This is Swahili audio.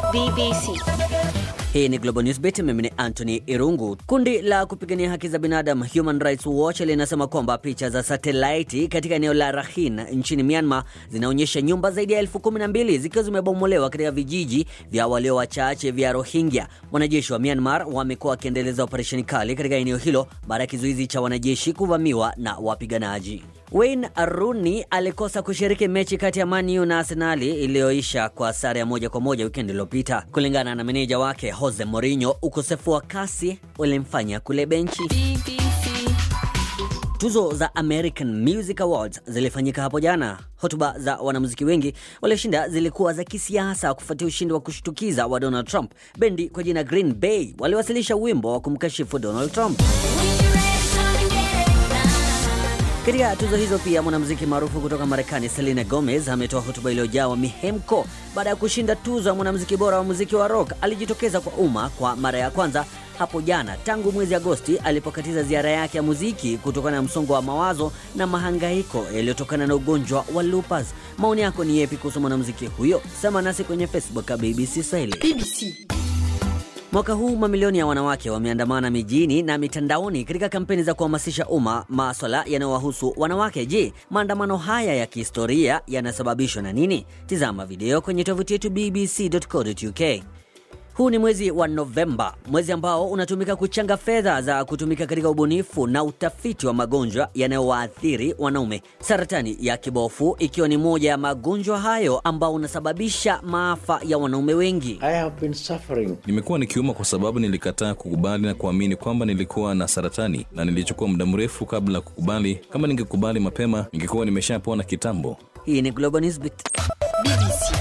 BBC. Hii ni Global Newsbeat, mimi ni Anthony Irungu. Kundi la kupigania haki za binadamu Human Rights Watch linasema kwamba picha za satelaiti katika eneo la Rakhine nchini Myanmar zinaonyesha nyumba zaidi ya elfu kumi na mbili zikiwa zimebomolewa katika vijiji vya walio wachache vya Rohingya. Wanajeshi wa Myanmar wamekuwa wakiendeleza operesheni kali katika eneo hilo baada ya kizuizi cha wanajeshi kuvamiwa na wapiganaji. Wayne Rooney alikosa kushiriki mechi kati ya Man U na Arsenali iliyoisha kwa sare ya moja kwa moja wikendi iliyopita. Kulingana na meneja wake Jose Mourinho, ukosefu wa kasi ulimfanya kule benchi. BBC. Tuzo za American Music Awards zilifanyika hapo jana. Hotuba za wanamuziki wengi walioshinda zilikuwa za kisiasa kufuatia ushindi wa kushtukiza wa Donald Trump. Bendi kwa jina Green Bay waliwasilisha wimbo wa kumkashifu Donald Trump. Katika tuzo hizo pia mwanamuziki maarufu kutoka Marekani Selena Gomez ametoa hotuba iliyojawa mihemko baada ya kushinda tuzo ya mwanamuziki bora wa muziki wa rock. Alijitokeza kwa umma kwa mara ya kwanza hapo jana tangu mwezi Agosti alipokatiza ziara yake ya muziki kutokana na msongo wa mawazo na mahangaiko yaliyotokana na ugonjwa wa lupus. Maoni yako ni yepi kuhusu mwanamuziki huyo? Sema nasi kwenye Facebook ya BBC Swahili. BBC. Mwaka huu mamilioni ya wanawake wameandamana mijini na mitandaoni katika kampeni za kuhamasisha umma maswala yanayowahusu wanawake. Je, maandamano haya ya kihistoria yanasababishwa na nini? Tizama video kwenye tovuti yetu bbc.co.uk. Huu ni mwezi wa Novemba, mwezi ambao unatumika kuchanga fedha za kutumika katika ubunifu na utafiti wa magonjwa yanayowaathiri wanaume. Saratani ya kibofu ikiwa ni moja ya magonjwa hayo ambao unasababisha maafa ya wanaume wengi. I have been suffering. Nimekuwa nikiuma kwa sababu nilikataa kukubali na kuamini kwamba nilikuwa na saratani, na nilichukua muda mrefu kabla ya kukubali. Kama ningekubali mapema, ningekuwa nimeshapona kitambo. Hii ni Global Newsbeat. BBC.